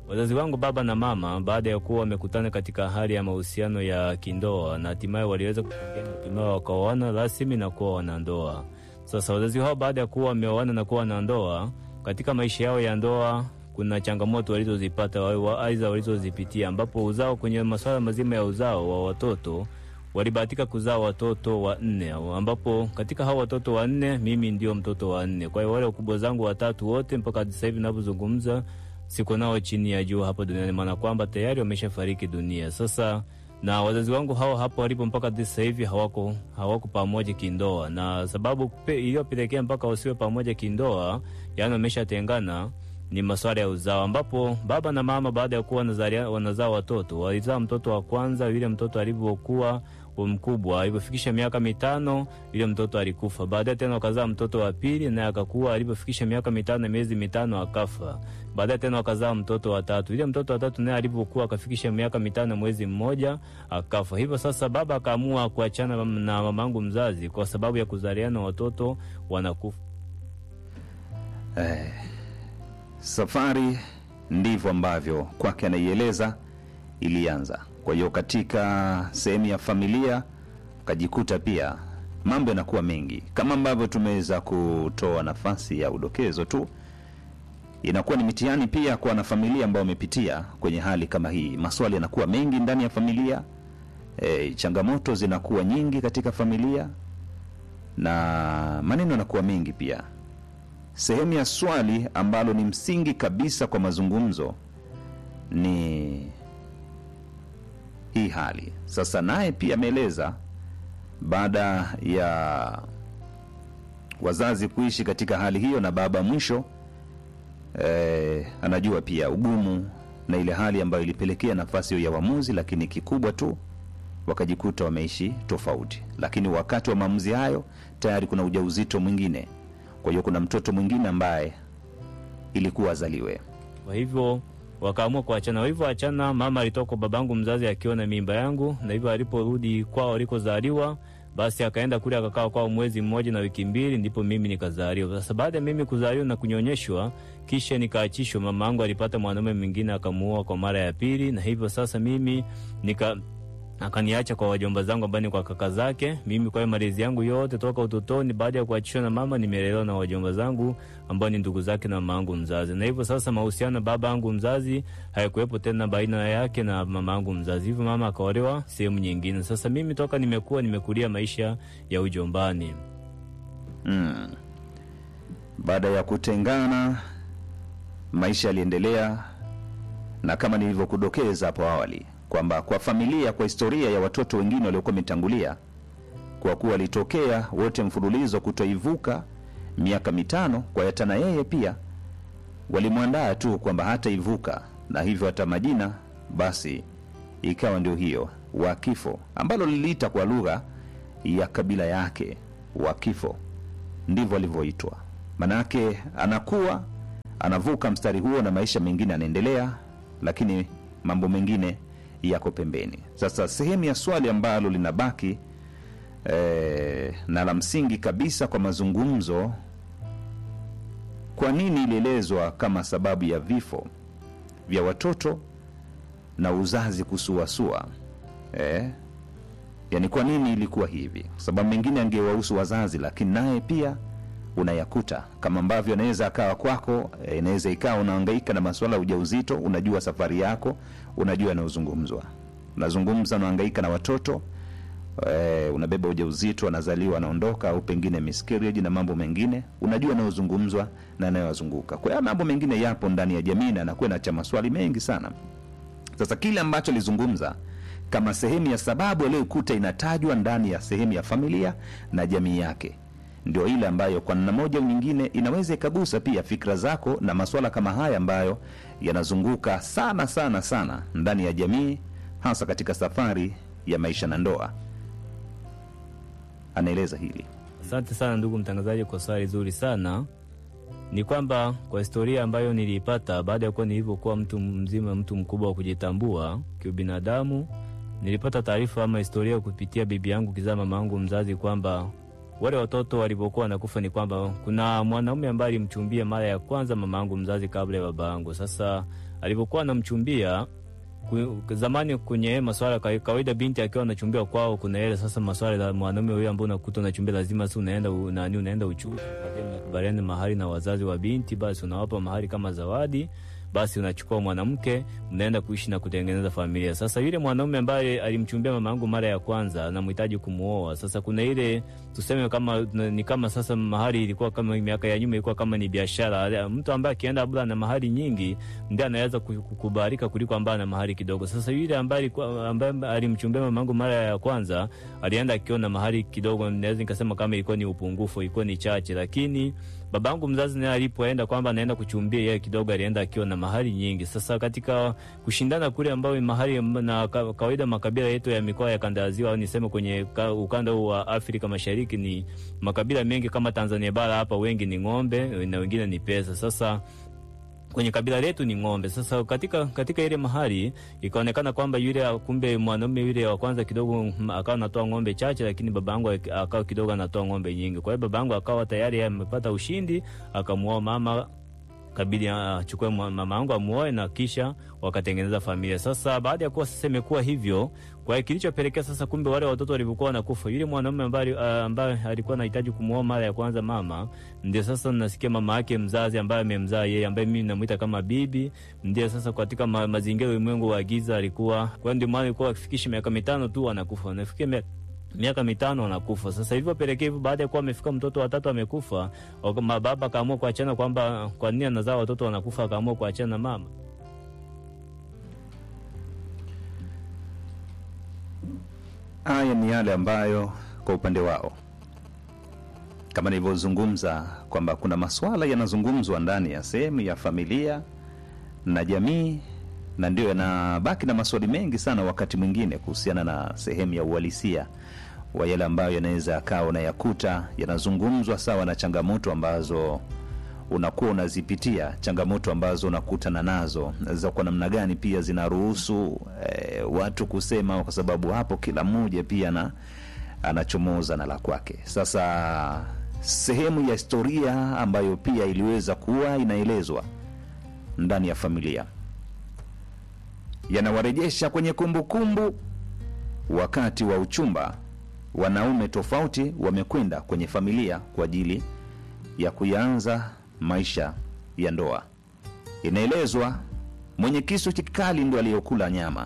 Wazazi wangu baba na mama, baada ya kuwa wamekutana katika hali ya mahusiano ya kindoa na hatimaye waliweza kufikia hatimaye wakaoana rasmi na kuwa wanandoa. Sasa wazazi hao baada ya kuwa wameoana na kuwa wanandoa, katika maisha yao ya ndoa kuna changamoto walizozipata wa- aidha walizozipitia, ambapo uzao, kwenye masuala mazima ya uzao wa watoto walibahatika kuzaa watoto wanne, ambapo katika hao watoto wanne mimi ndio mtoto wa nne. Kwa hiyo wale wakubwa zangu watatu wote mpaka sasa hivi ninavyozungumza siko nao chini ya jua hapa duniani, maana kwamba tayari wameshafariki dunia. Sasa na wazazi wangu hao hapo walipo mpaka sasa hivi hawako hawako pamoja kindoa, na sababu pe- iliyopelekea mpaka wasiwe pamoja kindoa, yaani wameshatengana ni masuala ya uzao, ambapo baba na mama baada ya kuwa wanazalia- wanazaa watoto walizaa mtoto wa kwanza. Yule mtoto alivyokuwa mkubwa, alivyofikisha miaka mitano, yule mtoto alikufa. Baadaye tena wakazaa mtoto wa pili, naye akakuwa, alivyofikisha miaka mitano na miezi mitano akafa. Baadaye tena wakazaa mtoto wa tatu. Yule mtoto wa tatu naye alivyokuwa akafikisha miaka mitano na mwezi mmoja akafa. Hivyo sasa baba akaamua kuachana na mamangu mzazi kwa sababu ya kuzaliana watoto wanakufa. Eh, safari ndivyo ambavyo kwake anaieleza ilianza. Kwa hiyo katika sehemu ya familia ukajikuta pia mambo yanakuwa mengi, kama ambavyo tumeweza kutoa nafasi ya udokezo tu, inakuwa ni mitihani pia kwa wanafamilia ambao wamepitia kwenye hali kama hii. Maswali yanakuwa mengi ndani ya familia, e, changamoto zinakuwa nyingi katika familia na maneno yanakuwa mengi pia sehemu ya swali ambalo ni msingi kabisa kwa mazungumzo ni hii hali sasa. Naye pia ameeleza baada ya wazazi kuishi katika hali hiyo na baba mwisho eh, anajua pia ugumu na ile hali ambayo ilipelekea nafasi hiyo ya uamuzi, lakini kikubwa tu wakajikuta wameishi tofauti. Lakini wakati wa maamuzi hayo tayari kuna ujauzito mwingine kwa hiyo kuna mtoto mwingine ambaye ilikuwa azaliwe. Kwa hivyo wakaamua kuachana. Walivyoachana, mama alitoka kwa babangu mzazi akiwa na mimba yangu, na hivyo aliporudi kwao alikozaliwa, basi akaenda kule akakaa kwao mwezi mmoja na wiki mbili, ndipo mimi nikazaliwa. Sasa baada ya mimi kuzaliwa na kunyonyeshwa, kisha nikaachishwa, mama yangu alipata mwanaume mwingine akamuoa kwa mara ya pili, na hivyo sasa mimi nika akaniacha kwa wajomba zangu ambao ni kwa kaka zake. Mimi kwa hiyo malezi yangu yote toka utotoni, baada ya kuachishwa na mama, nimelelewa na wajomba zangu ambao ni ndugu zake na mama yangu mzazi, na hivyo sasa mahusiano na baba yangu mzazi hayakuwepo tena baina yake na mama yangu mzazi, hivyo mama akaolewa sehemu nyingine. Sasa mimi toka nimekuwa nimekulia maisha ya ujombani. Mm. Baada ya kutengana, maisha yaliendelea, na kama nilivyokudokeza hapo awali kwamba kwa familia, kwa historia ya watoto wengine waliokuwa wametangulia, kwa kuwa walitokea wote mfululizo kutoivuka miaka mitano, kwa hata na yeye pia walimwandaa tu kwamba hataivuka, na hivyo hata majina basi ikawa ndio hiyo wa kifo, ambalo liliita kwa lugha ya kabila yake wa kifo, ndivyo alivyoitwa. Manake anakuwa anavuka mstari huo na maisha mengine anaendelea, lakini mambo mengine yako pembeni. Sasa sehemu ya swali ambalo linabaki eh, na la msingi kabisa kwa mazungumzo, kwa nini ilielezwa kama sababu ya vifo vya watoto na uzazi kusuasua? Eh, yani kwa nini ilikuwa hivi? Kwa sababu mengine angewahusu wazazi, lakini naye pia unayakuta kama ambavyo anaweza akawa kwako. eh, Inaweza ikawa unahangaika na masuala ya ujauzito, unajua safari yako, unajua yanayozungumzwa, unazungumza, unahangaika na watoto eh, unabeba ujauzito, anazaliwa, anaondoka, au pengine miscarriage na mambo mengine, unajua yanayozungumzwa na yanayowazunguka. Kwa hiyo mambo mengine yapo ndani ya jamii na anakuwa na cha maswali mengi sana. Sasa kile ambacho alizungumza kama sehemu ya sababu aliyokuta inatajwa ndani ya sehemu ya familia na jamii yake, ndio ile ambayo kwa namna moja au nyingine inaweza ikagusa pia fikra zako na maswala kama haya ambayo yanazunguka sana sana sana ndani ya jamii, hasa katika safari ya maisha na ndoa. Anaeleza hili. Asante sana ndugu mtangazaji kwa swali zuri sana. Ni kwamba kwa historia ambayo niliipata baada ya kuwa nilivyokuwa mtu mzima, mtu mkubwa wa kujitambua kiubinadamu, nilipata taarifa ama historia kupitia bibi yangu kizaa mama yangu mzazi kwamba wale watoto walivyokuwa wanakufa ni kwamba kuna mwanaume ambaye alimchumbia mara ya kwanza mama yangu mzazi kabla ya baba yangu. Sasa alivyokuwa anamchumbia ku- zamani kwenye maswala ka- kawaida, binti akiwa anachumbia kwao, kuna ile sasa maswala ya mwanaume huyo ambao unakuta unachumbia, lazima sasa unaenda u- nani, unaenda uchuzi, kubaliana mahari na wazazi wa binti, basi unawapa mahari kama zawadi basi unachukua mwanamke mnaenda kuishi na kutengeneza familia. Sasa yule mwanaume ambaye alimchumbia mama yangu mara ya kwanza anamhitaji kumuoa. Sasa kuna ile tuseme kama ni kama sasa mahari ilikuwa kama miaka ya nyuma ilikuwa kama ni biashara. Mtu ambaye akienda labda na mahari nyingi ndiye anaweza ku- kukubalika kuliko ambaye ana mahari kidogo. Sasa yule ambaye alikuwa ambaye alimchumbia mama yangu mara ya kwanza alienda akiwa na mahari kidogo, naweza nikasema kama ilikuwa ni upungufu, ilikuwa ni chache, lakini babangu mzazi naye alipoenda kwamba anaenda kuchumbia yeye kidogo alienda akiwa na mahari nyingi. Sasa katika kushindana kule ambayo mahari na ka- kawaida makabila yetu ya mikoa ya kanda ya ziwa au niseme kwenye ka- ukanda huu wa Afrika Mashariki ni makabila mengi kama Tanzania bara hapa wengi ni ng'ombe na wengine ni pesa. Sasa kwenye kabila letu ni ng'ombe. Sasa katika katika ile mahali ikaonekana kwamba yule kumbe mwanaume yule wa kwanza kidogo mm, akawa anatoa ng'ombe chache, lakini baba yangu ak- akawa kidogo anatoa ng'ombe nyingi. Kwa hiyo baba yangu akawa tayari amepata ushindi, akamuoa mama kabidi achukue mwa- mama yangu amuoe na kisha wakatengeneza familia. Sasa baada ya kuwa sasa imekuwa hivyo, kwa hiyo kilichopelekea sasa, kumbe wale watoto walivyokuwa wanakufa, yule mwanaume ambaye uh, ambaye alikuwa anahitaji kumuoa mara ya kwanza mama, ndio sasa nasikia mama yake mzazi ambaye amemzaa yeye, ambaye mimi namuita kama bibi, ndio sasa katika ma, mazingira ya ulimwengu wa giza alikuwa, kwa hiyo ndio maana alikuwa akifikisha miaka mitano tu anakufa, anafikia mia- miaka mitano anakufa. Sasa hivyo pelekea hivyo, baada ya kuwa amefika mtoto watatu amekufa, waka- mababa akaamua kuachana, kwamba kwa nini anazaa watoto wanakufa, akaamua kuachana na mama. Haya ni yale ambayo kwa upande wao, kama nilivyozungumza, kwamba kuna masuala yanazungumzwa ndani ya sehemu ya familia na jamii, na ndio yanabaki na maswali mengi sana wakati mwingine kuhusiana na sehemu ya uhalisia wa yale ambayo yanaweza yakawa unayakuta yanazungumzwa sawa na changamoto ambazo unakuwa unazipitia, changamoto ambazo unakutana nazo za kwa namna gani pia zinaruhusu eh, watu kusema, kwa sababu hapo kila mmoja pia na anachomoza na la kwake. Sasa sehemu ya historia ambayo pia iliweza kuwa inaelezwa ndani ya familia yanawarejesha kwenye kumbukumbu kumbu, wakati wa uchumba wanaume tofauti wamekwenda kwenye familia kwa ajili ya kuyaanza maisha ya ndoa. Inaelezwa mwenye kisu kikali ndo aliyokula nyama,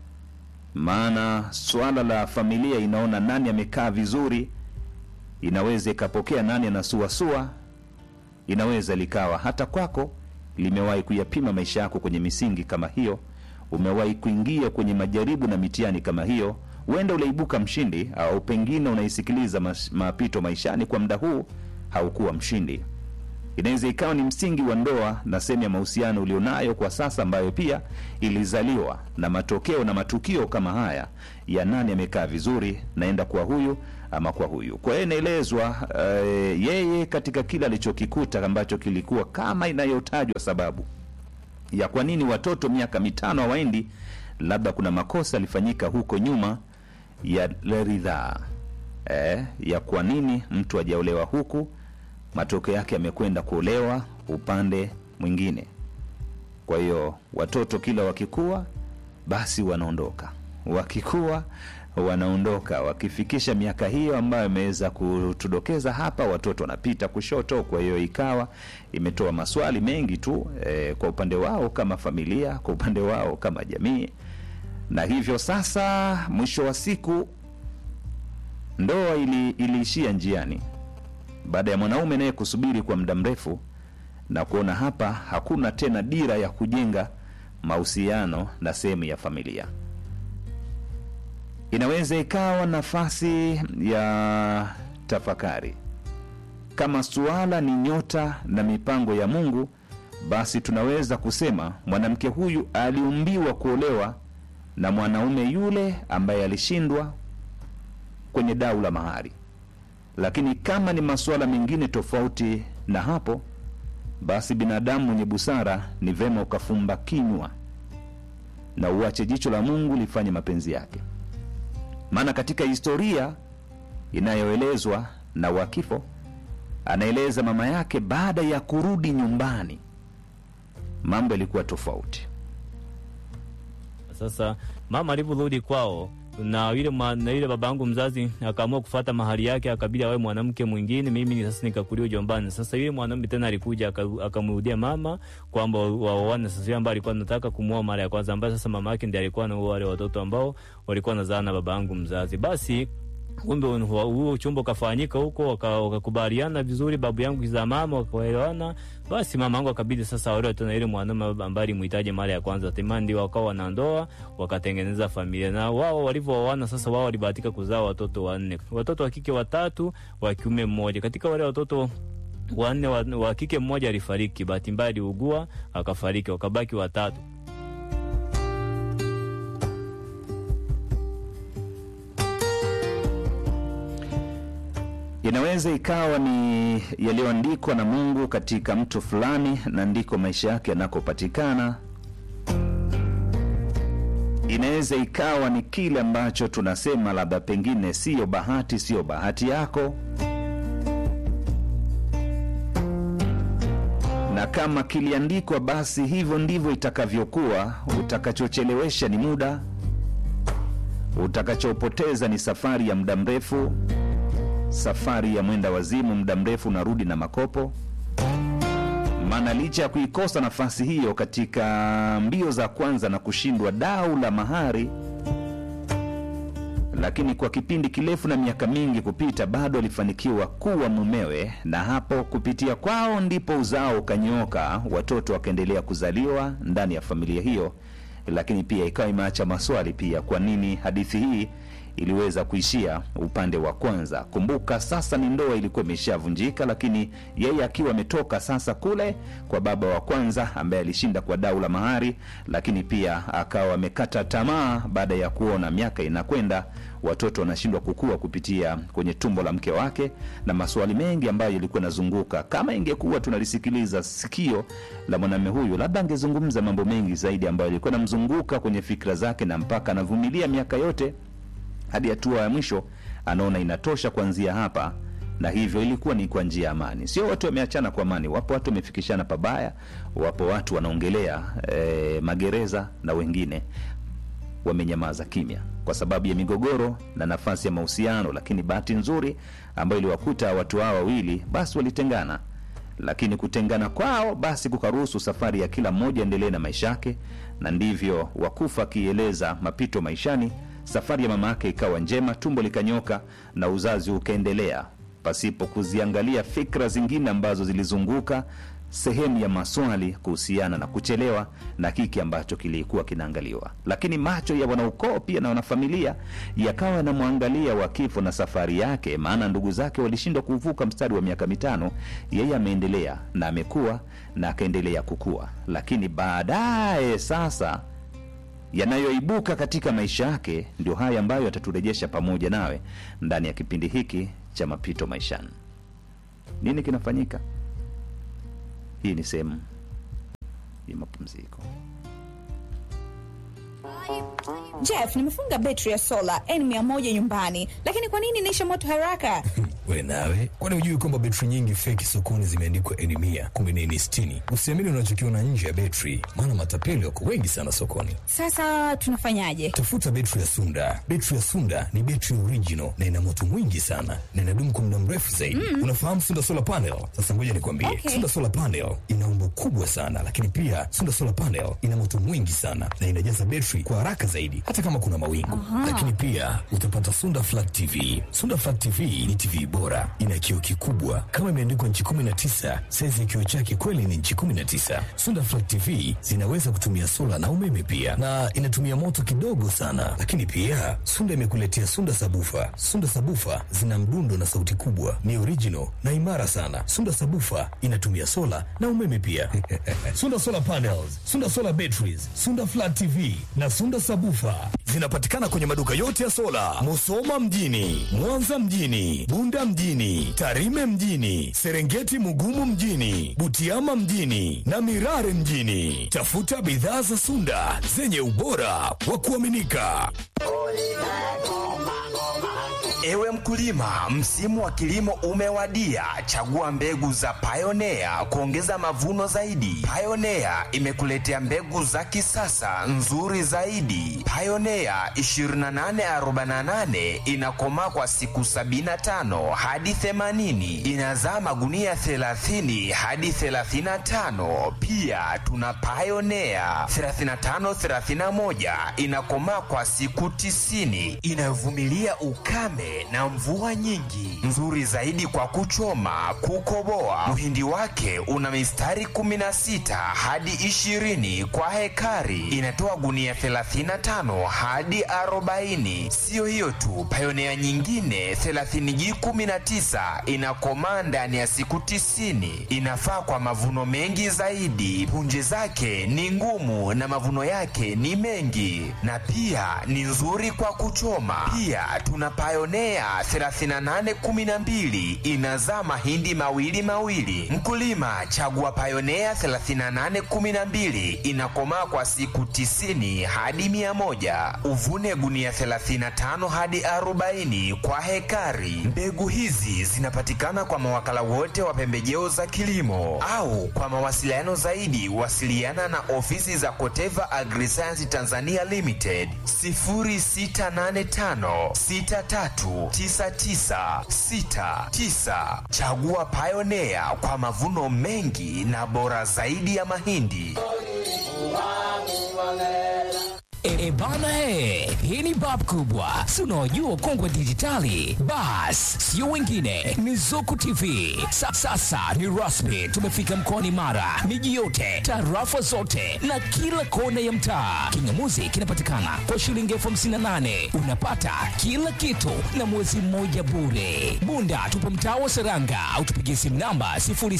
maana swala la familia inaona nani amekaa vizuri, inaweza ikapokea nani anasuasua, inaweza likawa hata kwako limewahi kuyapima maisha yako kwenye misingi kama hiyo, umewahi kuingia kwenye majaribu na mitihani kama hiyo, huenda ulaibuka mshindi, au pengine unaisikiliza mas- mapito maishani kwa muda huu haukuwa mshindi. Inaweza ikawa ni msingi wa ndoa na sehemu ya mahusiano ulionayo kwa sasa, ambayo pia ilizaliwa na matokeo na matukio kama haya ya nani amekaa vizuri, naenda kwa huyu ama kwa huyu. Kwa hiyo inaelezwa eh, yeye katika kile alichokikuta ambacho kilikuwa kama inayotajwa sababu ya kwa nini watoto miaka mitano hawaendi, labda kuna makosa yalifanyika huko nyuma ya ridhaa eh, ya kwa nini mtu hajaolewa huku, matokeo yake yamekwenda kuolewa upande mwingine. Kwa hiyo watoto kila wakikua, basi wanaondoka, wakikua wanaondoka, wakifikisha miaka hiyo ambayo imeweza kutudokeza hapa, watoto wanapita kushoto. Kwa hiyo ikawa imetoa maswali mengi tu eh, kwa upande wao kama familia, kwa upande wao kama jamii, na hivyo sasa mwisho wa siku ndoa ili, iliishia njiani baada ya mwanaume naye kusubiri kwa muda mrefu na kuona hapa hakuna tena dira ya kujenga mahusiano na sehemu ya familia. Inaweza ikawa nafasi ya tafakari. Kama suala ni nyota na mipango ya Mungu, basi tunaweza kusema mwanamke huyu aliumbiwa kuolewa na mwanaume yule ambaye alishindwa kwenye dau la mahari. Lakini kama ni masuala mengine tofauti na hapo, basi binadamu mwenye busara ni vema ukafumba kinywa na uache jicho la Mungu lifanye mapenzi yake. Maana katika historia inayoelezwa na Wakifo, anaeleza mama yake baada ya kurudi nyumbani, mambo yalikuwa tofauti. Sasa mama alivyorudi kwao na yule ma- na yule babangu mzazi akaamua kufata mahali yake, akabidi awe mwanamke mwingine, mimi ni sasa nikakulia ujombani. Sasa yule mwanamke tena alikuja aka- akamrudia mama kwamba waoane. Sasa yule ambaye alikuwa anataka kumuoa mara ya kwanza, ambaye sasa mama yake ndiye alikuwa anaoa wale watoto ambao walikuwa wanazaa na babangu mzazi. Basi kumbe huo huo uchumba ukafanyika huko, waka- wakakubaliana vizuri, babu yangu kizaa mama wakaelewana. Basi mama yangu akabidi sasa aolewe tena ile mwanaume ambaye alimhitaji mara ya kwanza, hatimaye ndio wakawa wanandoa, wakatengeneza familia. Na wao walivyooana sasa, wao walibahatika kuzaa watoto wanne, watoto wa kike watatu, wa kiume mmoja. Katika wale watoto wanne wa, wa kike mmoja alifariki, bahati mbaya aliugua akafariki, wakabaki watatu. Inaweza ikawa ni yaliyoandikwa na Mungu katika mtu fulani na ndiko maisha yake yanakopatikana. Inaweza ikawa ni kile ambacho tunasema labda pengine siyo bahati, siyo bahati yako, na kama kiliandikwa, basi hivyo ndivyo itakavyokuwa. Utakachochelewesha ni muda, utakachopoteza ni safari ya muda mrefu safari ya mwenda wazimu, muda mrefu unarudi na makopo. Maana licha ya kuikosa nafasi hiyo katika mbio za kwanza na kushindwa dau la mahari, lakini kwa kipindi kirefu na miaka mingi kupita, bado alifanikiwa kuwa mumewe, na hapo kupitia kwao ndipo uzao ukanyooka, watoto wakaendelea kuzaliwa ndani ya familia hiyo. Lakini pia ikawa imeacha maswali pia, kwa nini hadithi hii iliweza kuishia upande wa kwanza. Kumbuka sasa ni ndoa ilikuwa imeshavunjika, lakini yeye akiwa ametoka sasa kule kwa baba wa kwanza ambaye alishinda kwa dau la mahari, lakini pia akawa amekata tamaa baada ya kuona miaka inakwenda, watoto wanashindwa kukua kupitia kwenye tumbo la mke wake, na maswali mengi ambayo yalikuwa yanazunguka. Kama ingekuwa tunalisikiliza sikio la mwanamume huyu, labda angezungumza mambo mengi zaidi ambayo yalikuwa yanamzunguka kwenye fikra zake, na mpaka anavumilia miaka yote hadi hatua ya mwisho anaona inatosha kuanzia hapa, na hivyo ilikuwa ni kwa njia ya amani. Sio watu wameachana kwa amani, wapo watu wamefikishana pabaya, wapo watu wanaongelea eh, magereza na wengine wamenyamaza kimya kwa sababu ya migogoro na nafasi ya mahusiano. Lakini bahati nzuri ambayo iliwakuta watu hao wawili, basi walitengana, lakini kutengana kwao basi kukaruhusu safari ya kila mmoja endelee na maisha yake, na ndivyo Wakufa akieleza mapito maishani safari ya mama yake ikawa njema, tumbo likanyoka na uzazi ukaendelea pasipo kuziangalia fikra zingine ambazo zilizunguka sehemu ya maswali kuhusiana na kuchelewa na hiki ambacho kilikuwa kinaangaliwa. Lakini macho ya wanaukoo pia na wanafamilia yakawa yanamwangalia wa kifo na safari yake, maana ndugu zake walishindwa kuvuka mstari wa miaka mitano. Yeye ameendelea na amekuwa na akaendelea kukua, lakini baadaye sasa yanayoibuka katika maisha yake ndio haya ambayo yataturejesha pamoja nawe ndani ya kipindi hiki cha mapito maishani. Nini kinafanyika? Hii ni sehemu ya mapumziko. Jeff, nimefunga betri ya sola N100 nyumbani, lakini kwa nini inaisha moto haraka? We nawe, kwani hujui kwamba betri nyingi feki sokoni zimeandikwa N mia kumbe ni N sitini? Usiamini unachokiona nje ya betri, maana matapeli wako wengi sana sokoni. Sasa tunafanyaje? Tafuta betri ya Sunda. Betri ya Sunda ni betri original na ina moto mwingi sana na inadumu kwa muda mrefu zaidi. Unafahamu Sunda solar panel? Sasa ngoja nikwambie, Okay. Sunda solar panel ina umbo kubwa sana, lakini pia Sunda solar panel ina moto mwingi sana na inajaza betri kwa haraka zaidi, hata kama kuna mawingu. Lakini pia utapata Sunda flat TV. Sunda flat TV ni TV bora, ina kioo kikubwa kama imeandikwa nchi 19. Saizi ya kioo chake kweli ni nchi 19. Sunda flat TV zinaweza kutumia sola na umeme pia, na inatumia moto kidogo sana. Lakini pia Sunda imekuletea Sunda sabufa. Sunda sabufa zina mdundo na sauti kubwa, ni original na imara sana. Sunda sabufa inatumia sola na umeme pia. Sunda solar panels, Sunda solar batteries, Sunda flat TV na Sunda sabufa zinapatikana kwenye maduka yote ya sola, Musoma mjini, Mwanza mjini, Bunda mjini, Tarime mjini, Serengeti Mugumu mjini, Butiama mjini na Mirare mjini. Tafuta bidhaa za Sunda zenye ubora wa kuaminika. Ewe mkulima Mkulima, msimu wa kilimo umewadia. Chagua mbegu za Pioneer kuongeza mavuno zaidi. Pioneer imekuletea mbegu za kisasa nzuri zaidi. Pioneer 2848 inakomaa kwa siku 75 hadi 80, inazaa magunia 30 hadi 35. Pia tuna Pioneer 3531 inakomaa kwa siku 90, inayovumilia ukame na mvua nyingi, nzuri zaidi kwa kuchoma, kukoboa. Mhindi wake una mistari 16 hadi 20 kwa hekari, inatoa gunia 35 hadi 40. Siyo hiyo tu, Pioneer nyingine 30G19 inakomaa ndani ya siku 90, inafaa kwa mavuno mengi zaidi. Punje zake ni ngumu na mavuno yake ni mengi, na pia ni nzuri kwa kuchoma. Pia tuna Pioneer 3812 inazaa mahindi mawili mawili. Mkulima, chagua Pioneer 3812 inakomaa kwa siku 90 hadi 100. Uvune gunia 35 hadi 40 kwa hekari. Mbegu hizi zinapatikana kwa mawakala wote wa pembejeo za kilimo au kwa mawasiliano zaidi wasiliana na ofisi za Koteva Agriscience Tanzania Limited 0685 639969. Chagua Pioneer kwa mavuno mengi na bora zaidi ya mahindi. E, e bana he, hii ni bab kubwa, si unaojua kongwe dijitali. Bas, sio wengine, ni Zuku TV. Sa, sasa ni rasmi, tumefika mkoani Mara, miji yote, tarafa zote na kila kona ya mtaa. Kingamuzi kinapatikana kwa shilingi elfu hamsini na nane unapata kila kitu na mwezi mmoja bure. Bunda tupo mtaa wa Seranga au tupigie simu namba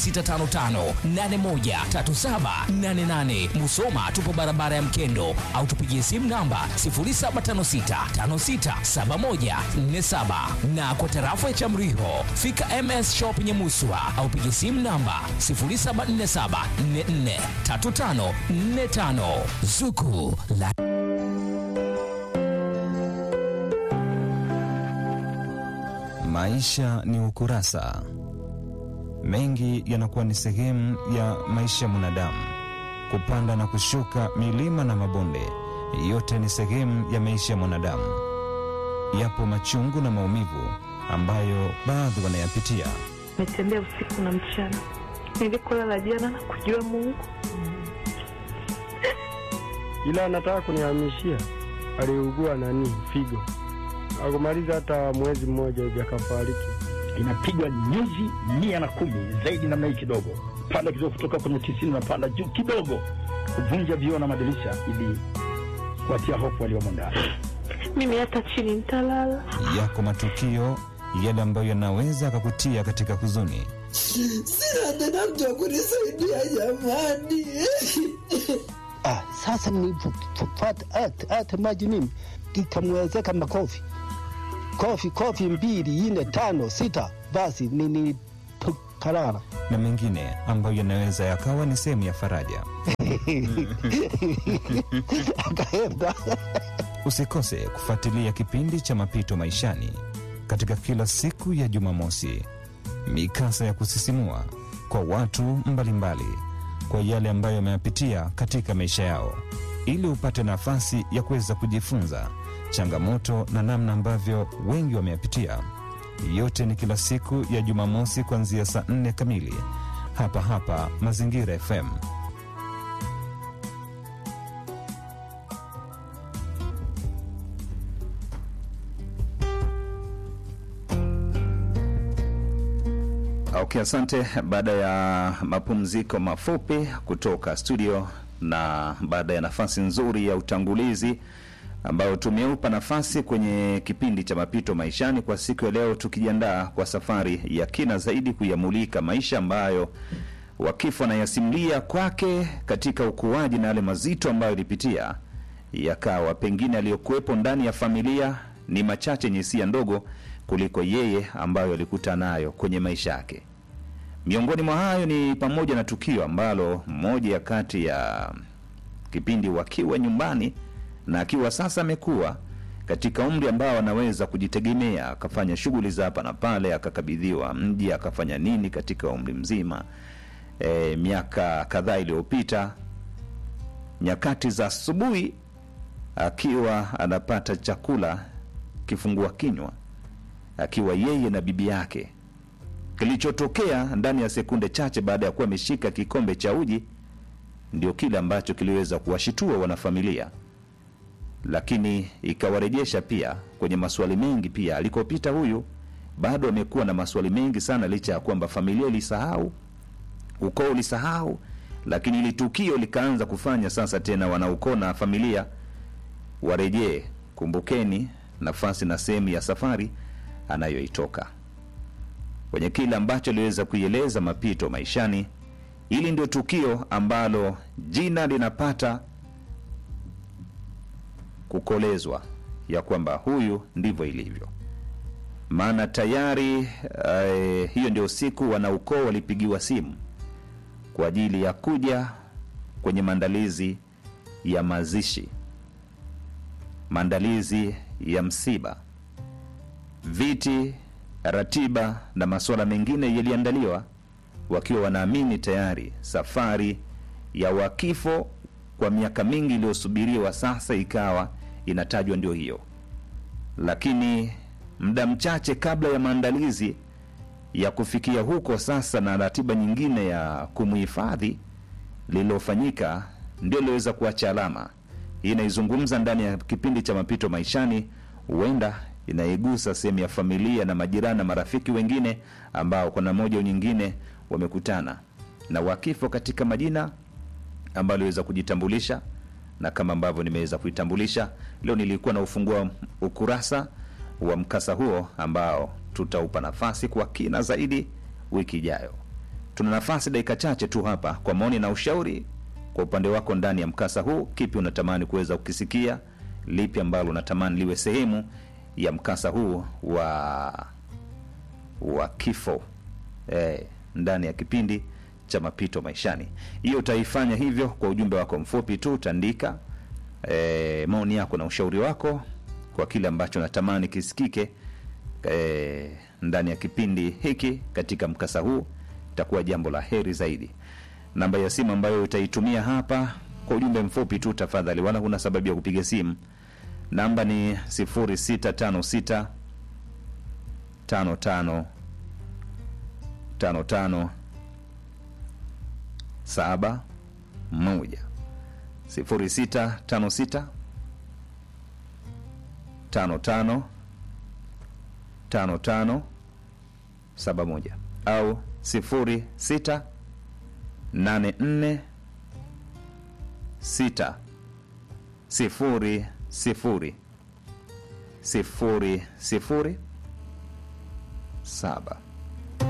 0655813788. Musoma tupo barabara ya Mkendo au tupigie simu namba 0756567147 na kwa tarafa ya Chamriho fika MS Shop Nyamuswa au pigie simu namba 0747443545 Zuku la Maisha ni ukurasa. Mengi yanakuwa ni sehemu ya maisha ya mwanadamu, kupanda na kushuka, milima na mabonde, yote ni sehemu ya maisha ya mwanadamu. Yapo machungu na maumivu ambayo baadhi wanayapitia. Nimetembea usiku na mchana, nilikolala jana na kujua Mungu, ila anataka kunihamishia. Aliugua nani figo, akumaliza hata mwezi mmoja hivi akafariki. inapigwa nyuzi mia na kumi zaidi namna hii kidogo, panda kidogo, kutoka kwenye tisini unapanda juu kidogo, kuvunja vioo na madirisha ili kuatia hofu waliomo ndani. mimi hata chini nitalala. Yako matukio yale ambayo yanaweza akakutia katika huzuni. Sina tena mtu wa kunisaidia jamani. Ah, sasa nilipopata hata hata maji mimi ikamwezeka makofi kofi kofi mbili nne tano sita, basi nilipokalala na mengine ambayo yanaweza yakawa ni sehemu ya faraja. akaenda Usikose kufuatilia kipindi cha Mapito Maishani katika kila siku ya Jumamosi, mikasa ya kusisimua kwa watu mbalimbali kwa yale ambayo wameyapitia katika maisha yao, ili upate nafasi ya kuweza kujifunza changamoto na namna ambavyo wengi wameyapitia. Yote ni kila siku ya Jumamosi kuanzia saa nne kamili hapa hapa Mazingira FM. Okay, asante. Baada ya mapumziko mafupi kutoka studio na baada ya nafasi nzuri ya utangulizi ambayo tumeupa nafasi kwenye kipindi cha mapito maishani kwa siku ya leo, tukijiandaa kwa safari ya kina zaidi kuyamulika maisha ambayo wakifu anayasimulia kwake katika ukuaji na yale mazito ambayo ilipitia, yakawa pengine aliyokuwepo ndani ya familia ni machache yenye hisia ndogo kuliko yeye ambayo alikuta nayo kwenye maisha yake. Miongoni mwa hayo ni pamoja na tukio ambalo mmoja ya kati ya kipindi wakiwa nyumbani na akiwa sasa amekuwa katika umri ambao anaweza kujitegemea akafanya shughuli za hapa na pale akakabidhiwa mji akafanya nini katika umri mzima e, miaka kadhaa iliyopita nyakati za asubuhi akiwa anapata chakula kifungua kinywa akiwa yeye na bibi yake kilichotokea ndani ya sekunde chache baada ya kuwa ameshika kikombe cha uji ndio kile ambacho kiliweza kuwashitua wanafamilia lakini ikawarejesha pia kwenye maswali mengi pia alikopita huyu bado amekuwa na maswali mengi sana licha ya kwamba familia ilisahau ukoo ulisahau lakini ili tukio likaanza kufanya sasa tena wanaukoo na familia warejee kumbukeni nafasi na sehemu ya safari anayoitoka kwenye kile ambacho aliweza kuieleza mapito maishani hili ndio tukio ambalo jina linapata kukolezwa ya kwamba huyu ndivyo ilivyo maana tayari eh, hiyo ndio siku wanaukoo walipigiwa simu kwa ajili ya kuja kwenye maandalizi ya mazishi maandalizi ya msiba viti ratiba na masuala mengine yaliandaliwa wakiwa wanaamini tayari safari ya wakifo kwa miaka mingi iliyosubiriwa sasa ikawa inatajwa ndio hiyo lakini muda mchache kabla ya maandalizi ya kufikia huko sasa na ratiba nyingine ya kumhifadhi lililofanyika ndio iliweza kuacha alama hii inaizungumza ndani ya kipindi cha mapito maishani huenda inaigusa sehemu ya familia na majirani na marafiki wengine ambao kwa namna moja au nyingine wamekutana na wakifo katika majina ambayo aliweza kujitambulisha na kama ambavyo nimeweza kuitambulisha leo nilikuwa na ufungua ukurasa wa mkasa huo ambao tutaupa nafasi kwa kina zaidi wiki ijayo tuna nafasi dakika chache tu hapa kwa maoni na ushauri kwa upande wako ndani ya mkasa huu kipi unatamani kuweza kukisikia lipi ambalo unatamani liwe sehemu ya mkasa huu wa wa kifo eh, ndani ya kipindi cha mapito maishani hiyo utaifanya hivyo kwa ujumbe wako mfupi tu utaandika eh, maoni yako na ushauri wako kwa kile ambacho natamani kisikike eh, ndani ya kipindi hiki katika mkasa huu itakuwa jambo la heri zaidi namba ya simu ambayo utaitumia hapa kwa ujumbe mfupi tu tafadhali wala huna sababu ya kupiga simu namba ni 0656 55 55 saba moja sifuri sita tano sita tano tano tano tano saba moja au sifuri sita nane nne sita sifuri sifuri sifuri sifuri saba